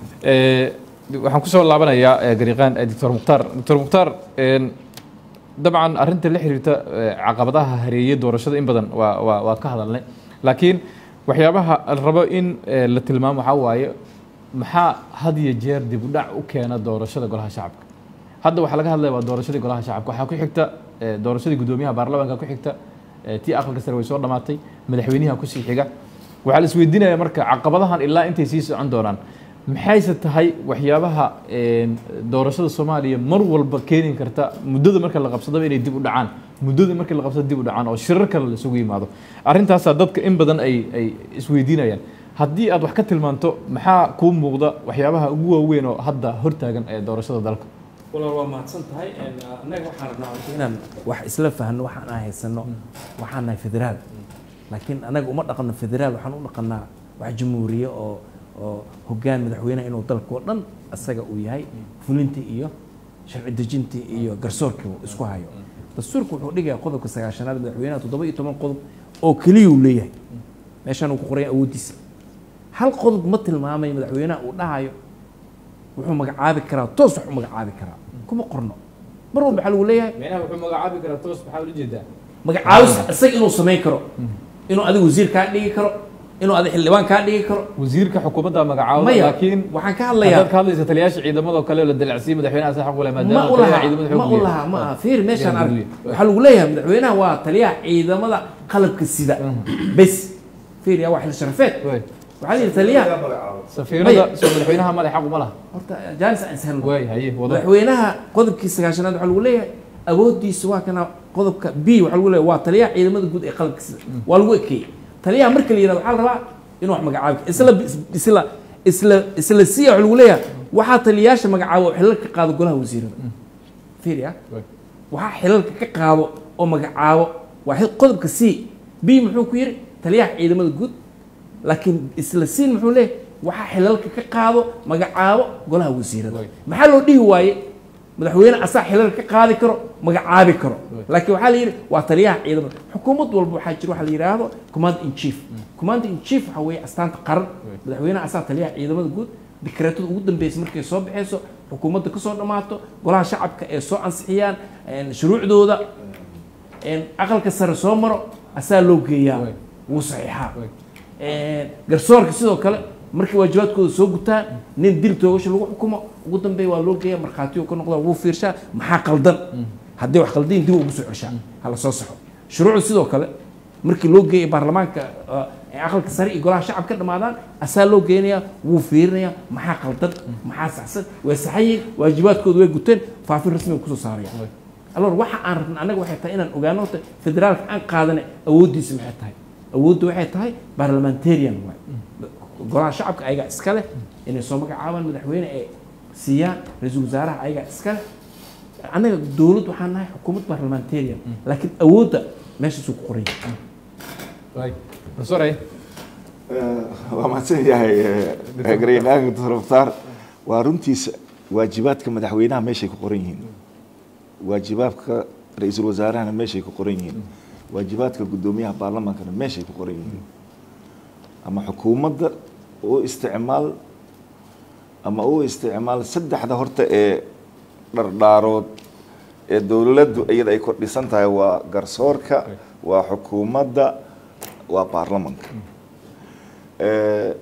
Speaker 1: Eh, waxaan kusoo laabanayaa eh, gariiqaan eh, doctor mukhtaar doctor mukhtaar een, dabcan arrinta la xiriirta eh, caqabadaha hareeyay doorashada in badan waa waa waa ka hadalnay laakiin waxyaabaha la rabo in eh, la tilmaamo waxaa waaye maxaa had iyo jeer dib u dhac u keena doorashada golaha shacabka hadda waxaa laga hadlaya waa doorashadii golaha shacabka waxaa ku xigta eh, doorashadii guddoomiyaha baarlamaanka ku xigta eh, tii aqalka sare way soo dhamaatay madaxweynaha kusii xiga waxaa la isweydiinaya marka caqabadahan ilaa intay sii socon doonaan maxayse tahay waxyaabaha een, doorashada soomaaliya mar walba keeni karta muddada marka la qabsadaba inay dib u dhacaan muddada marka la qabsado dib u dhacaan oo shirar kale la isugu yimaado arrintaasaa dadka in badan ay ay isweydiinayaan haddii aad wax ka tilmaanto maxaa kuu muuqda waxyaabaha ugu waaweyn oo hadda hortaagan ee doorashada dalka
Speaker 4: walaal waa mahadsan tahay annaga waxaan rabnaa horta inaan wax isla fahno waxaan aan haysano waxaan nahay federaal laakiin annaga uma dhaqanno federaal waxaan u dhaqanaa wax jamhuuriye oo oo hoggaan madaxweynaha inuu dalka oo dhan asaga uu yahay fulintii iyo sharci dejintii iyo garsoorkii uu isku hayo dastuurku wuxuu dhigayaa qodobka sagaashanaad madaxweynaha toddoba iyo toban qodob oo keliya uu leeyahay meeshaan uu ku qoran yahay awooddiisa hal qodob ma tilmaamayo madaxweynaha uu dhahayo wuxuu magacaabi karaa toos wax u magacaabi karaa kuma qorno mar walba waxaa lagu leeyahay
Speaker 1: micnaha wuxuu magacaabi karaa toos maxaa ula jeedaa
Speaker 4: magacaabis isaga inuu samayn karo inuu adiga wasiir kaa dhigi karo inuu adiga xildhibaan kaa dhigi karo
Speaker 1: wasiirka xukuumadda magacaabo
Speaker 4: maya
Speaker 1: laakiin
Speaker 4: waxaan ka
Speaker 1: haddaad
Speaker 4: hadlayaa
Speaker 1: ka hadlaysa taliyaasha ciidamadoo kale oo la dalacsiiyey madaxweynaha sa xaq u leh
Speaker 4: ma
Speaker 1: maadaama
Speaker 4: u
Speaker 1: taliyaha
Speaker 4: laha
Speaker 1: ciidamada
Speaker 4: ma
Speaker 1: xoog
Speaker 4: u laha ma aha fiir meeshaan arg waxaa lagu leeyahay madaxweynaha waa taliyaha ciidamada qalabka sida bes fiir yaa waa xil sharafeed
Speaker 1: waay
Speaker 4: waxaa la yidhi taliyaha
Speaker 1: safiirada soo madaxweynaha male xaq uma laha
Speaker 4: horta jaanis aan sahlan
Speaker 1: waay haye wada
Speaker 4: madaxweynaha qodobkii sagaashanaad waxaa lagu leeyahay awooddiisa waa kana qodobka b waxaa lagu leeyahay waa taliyaha ciidamada guud ee qalabka sida waa lagu ekeeyey taliyaha marka la yidhahdo waxaa la rabaa inuu wax magacaabi karo isla isla isla isla siya waxaa lagu leeyahay waxaa taliyayaasha magacaabo oo xilalka ka qaado golaha wasiirada fiiri ah
Speaker 1: Waay.
Speaker 4: waxaa xilalka ka qaado oo magacaabo waa xil- qodobka c b muxuu ku yidhi taliyaha ciidamada guud laakiin isla siin muxuu leeyahay waxaa xilalka ka qaado magacaabo golaha wasiirada
Speaker 1: Waay.
Speaker 4: maxaa loo dhihi waaye madaxweyne asaa xilal ka qaadi karo magacaabi karo laakiin waxaa la yidhi waa taliyaha ciidamada xukuumad walba waxaa jira waxa la yidhaahdo command in chief command in chief waxaa weeye astaanta qaran madaxweynaha asaa taliyaha ciidamada guud dikreetada ugu dambeysa markay soo baxeyso xukuumadda kasoo dhammaato golaha shacabka ee soo ansixiyaan een, shuruucdooda een, aqalka sare soo maro asaa loo geeyaa wuu saxiixaa Een, garsoorka sidoo kale markay waajibaadkooda soo gutaan nin dil toogasho lagu xukumo ugu dambeeya waa loo geeya markhaatiyo ka noqda wuu fiirshaa maxaa qaldan haddii wax qaldayin dib ugu soo ceshaa hala soo saxo shuruucda sidoo kale markii loo geeya baarlamaanka uh, ee aqalka sare iyo golaha shacab ka dhamaadaan asaa loo geenayaa wuu fiirinayaa maxaa qaldan maxaa saxsan way saxayiin waajibaadkooda way guteen faafin rasmiga kusoo saaraya alors waxa aan rabna annaga waxay tahay inaan ogaano horta federaalka aan qaadane awooddiisa maxay tahay awoodda waxay tahay parliamentarian waay golaha shacabka ayagaa iska leh inay soo magacaabaan madaxweyne ee siiyaan ra-iisul wasaaraha ayagaa iska leh annaga dowlad waxaan nahay xukuumad parliamentarian laakiin awoodda meeshaasuu ku qoran yahay
Speaker 1: professor ay
Speaker 2: waa mahadsan yahay eh, garyaqaanka doctor mukhtaar waa runtiisa waajibaadka madaxweynaha meeshay ku qoran yihiin waajibaadka ra-iisul wasaarahana meeshay ku qoran yihiin waajibaadka guddoomiyaha baarlamaankana meeshay ku qoran yihiin ama xukuumadda u isticmaal ama u isticmaal saddexda horta ee dhardhaarood ee dowladdu iyada ay ku dhisan tahay waa garsoorka waa xukuumadda waa baarlamanka Eh,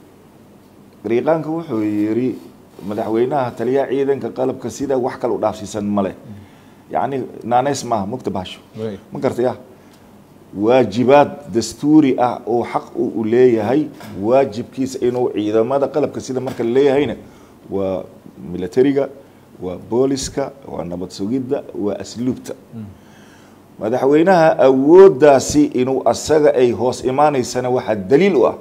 Speaker 2: gariiqaanka wuxuu yidhi madaxweynaha taliyaha ciidanka qalabka sida wax kale u dhaafsiisan male yacni naaneys maaha mugta baasho
Speaker 1: Way.
Speaker 2: ma gartay ah waajibaad dastuuri ah oo xaq uu u leeyahay waajibkiisa inuu ciidamada qalabka sida marka la leeyahayna waa militariga waa booliska waa nabad sugidda waa asluubta madaxweynaha awooddaasi inuu asaga ay hoos imaanaysana waxaa daliil u ah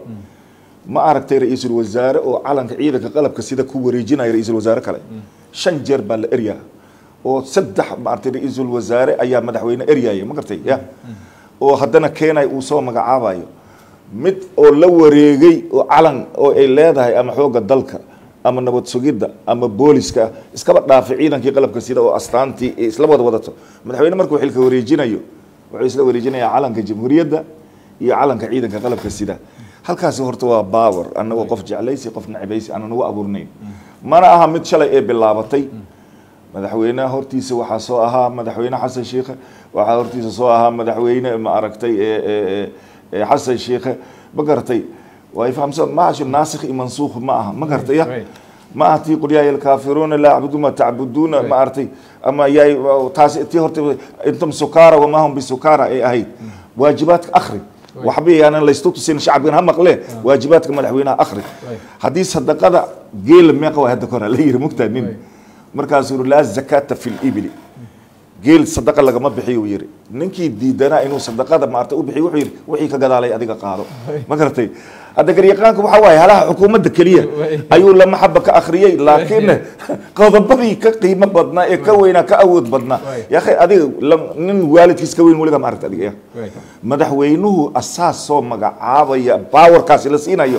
Speaker 2: ma aragtay ra-iisul wasaare oo calanka ciidanka qalabka sida ku wareejinaya ra-iisul wasaare kale shan jeer baa la eryaa oo saddex maaragtay ra-iisul wasaare ayaa madaxweyne eryaya ma gartay ya oo haddana keenay uu soo magacaabayo mid oo la wareegay oo calan oo ay leedahay ama xoogga dalka ama nabad sugidda ama booliska iskaba dhaafay ciidankii qalabka sida oo astaantii ay isla wada wadato madaxweyne markuu xilka wareejinayo wuxuu isla wareejinayaa calanka jamhuuriyadda iyo calanka ciidanka qalabka sida halkaasi horta waa baawer annagoo qof jeclaysi qof nacibaysi aanan ugu abuurnayn mana aha mid shalay ee bilaabatay madaxweynaha hortiisa waxaa soo ahaa madaxweyne xasan sheikhe waxaa hortiisa soo ahaa madaxweyne ma aragtay ee- ee- ee xasan sheikhe ma garatay waa fahamsan ma ashu naasikh iyo mansuukh ma aha ma gartay ya
Speaker 1: Right.
Speaker 2: ma aha tii qul yaa alkaafiruuna laa acbudu ma tacbuduuna ma aragtay ama yaay taasi tii horta intum sukaara wamaa hum bisukara ay ahayd waajibaadka akhri waxba yaanan laystu tusin shacabkan ha maqle waajibaadka madaxweynaha akhri haddii sadaqada geela meeqa waa hadda kora la yiri mugtaa nin markaasuu yiri laa zakaata fi libili geel sadaqa lagama bixiyo uu yiri ninkii diidanaa inuu sadaqada maarta u bixiyo wuxuu yiri wixii ka gadaalay adiga qaado ma garatay hadda garyaqaanka waxa waaye halaha xukuumadda keliya ayuu lama xaba ka akhriyey laakiin qodobadii ka qiimo badnaa ee ka weynaa ka awood badnaa yaakhay adiga lam- nin waalidkiis ka weyn weliga ma aragta adiga ya madaxweynuhu asaas soo magacaabaya baawarkaasi la siinayo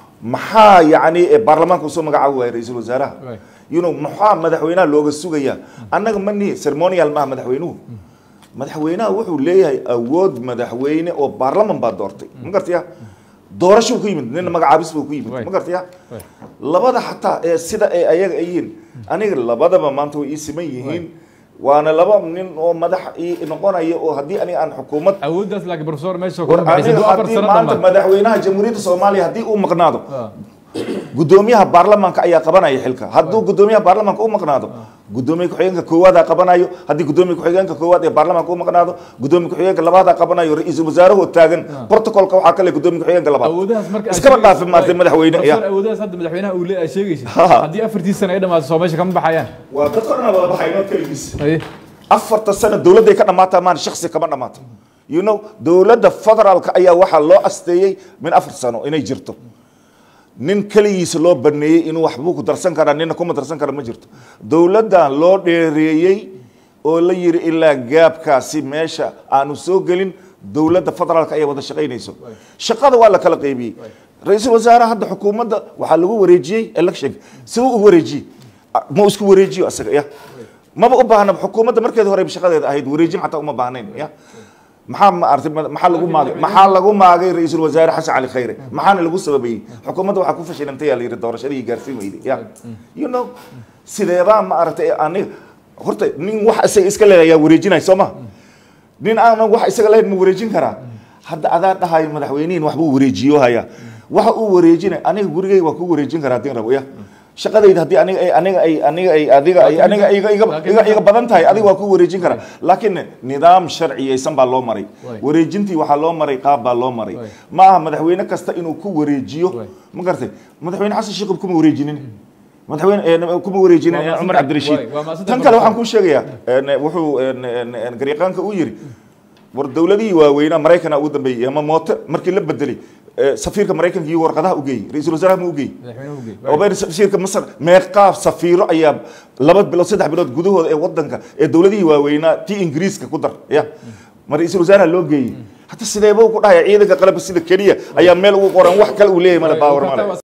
Speaker 2: maxaa yacni ee baarlamaanka usoo magacaabi waaya ra-iisul wasaaraha
Speaker 1: Right.
Speaker 2: you know maxaa madaxweynaha looga sugayaa annaga mani ceremonial maaha madaxweynuhu madaxweynaha wuxuu leeyahay awood madaxweyne oo baarlaman baa doortay ma gartaya doorashuu ku yimid nina magacaabis buu ku yimid
Speaker 1: Right.
Speaker 2: ma gartaya labada xataa ee sida ay ayaga ay yihiin aniga labadaba maanta way ii siman yihiin waana laba nin oo madax ii noqonaya oo haddii aniga aan xukuumad
Speaker 1: awooddaas laakiin professor meesha
Speaker 2: war
Speaker 1: kuma baxaysa
Speaker 2: aniga
Speaker 1: duu afar
Speaker 2: haddii
Speaker 1: sano
Speaker 2: maanta
Speaker 1: dhammaan
Speaker 2: madaxweynaha jamhuuriyadda soomaaliya haddii uu maqnaado
Speaker 1: Ah.
Speaker 2: gudoomiyaha baarlamaanka ayaa qabanaya xilka hadduu gudoomiyaha baarlamaanka u maqnaado gudoomiye ku-xigeenka koowaada qabanayo haddii gudoomiye ku-xigeenka koowaad ee baarlamaanka u maqnaado gudoomiye ku-xigeenka labaadaa qabanayo ra-iisul wasaarahoo taagan protocolka waxaa kale gudoomiye ku-xigeenka labaad
Speaker 1: awooddahaas marka aad
Speaker 2: iskaba
Speaker 1: sheegaysid-
Speaker 2: dhaafi maartay
Speaker 1: Right.
Speaker 2: madaxweyne
Speaker 1: Professor,
Speaker 2: ya
Speaker 1: awooddaas hadda madaxweynaha uu leeyahay sheegaysid
Speaker 2: Ha.
Speaker 1: haddii afartii sano ay dhamaato soo meesha kama baxayaan
Speaker 2: waa dad korna wada baxayno keligiis
Speaker 1: Haye.
Speaker 2: afarta sano dowladday ka dhamaataa maan shaksi kama dhamaato you know dowladda federaalka ayaa waxaa loo asteeyey min afar sano inay jirto nin keligiisa loo baneeyey inuu waxbuu ku darsan karaa nina kuma darsan kara ma jirto dowladdan loo dheereeyey oo la yiri ilaa gaabkaasi meesha aanu soo gelin dowladda federaalka ayaa wada shaqaynayso shaqada waa la kala qaybiyey ra-iisul wasaaraha hadda xukuumadda waxaa lagu wareejiyey election siduu u wareejiyey ma isku wareejiyo asaga ya maba u baahna xukuumadda markeeda hore shaqadeeda ahayd wareejin xataa uma baahnayn ya maxaa ma aragtay maxaa lagu maagay maxaa lagu maagay ra-iisul wasaare xasan cali khayre maxaana lagu sababayey xukuumadda waxaa ku fashilantay yaa la yidhi doorashadii gaarsiin weyday ya you know sideebaa ma aragtay aniga horta nin wax isaga iska leedahay yaa wareejinay soo ma nin aanan wax isaga lahayn ma wareejin karaa hadda adaa dhahayo madaxweynihin waxbuu wareejiyo haya waxa uu wareejinay aniga gurigay waa ku wareejin karaa hadii rabo ya shaqadayda haddii aniga ay aniga ay aniga ay adiga ay aniga iga iga iga iga badan tahay adiga waa ku wareejin karaa laakiin nidaam sharciyeysan baa loo maray wareejintii waxaa loo maray qaab baa loo maray ma aha madaxweyne kasta inuu ku wareejiyo ma garatay madaxweyne xasan sheekh kuma wareejinin madaxweyne kuma wareejinin cumar cabdirashiid tan kale waxaan kuu sheegayaa wuxuu gariiqaanka u yiri war dowladihii waaweynaa maraykana ugu dambeeyey ama mooto markii la bedelay safiirka maraykanka iyo warqadaha u geeyey ra-iisul wasaaraha ma u geeyey obeer safiirka masar meeqaaf safiiro ayaa laba bilood saddex bilood gudahooda ee wadanka ee dowladihii waaweynaa tii ingiriiska ku dar ya ma ra-iisul wasaaraha loo geeyey hata sideeba ku dhahaya ciidanka qalabka sida keliya ayaa meel ugu qoran wax kale uu leeyahay male baawar male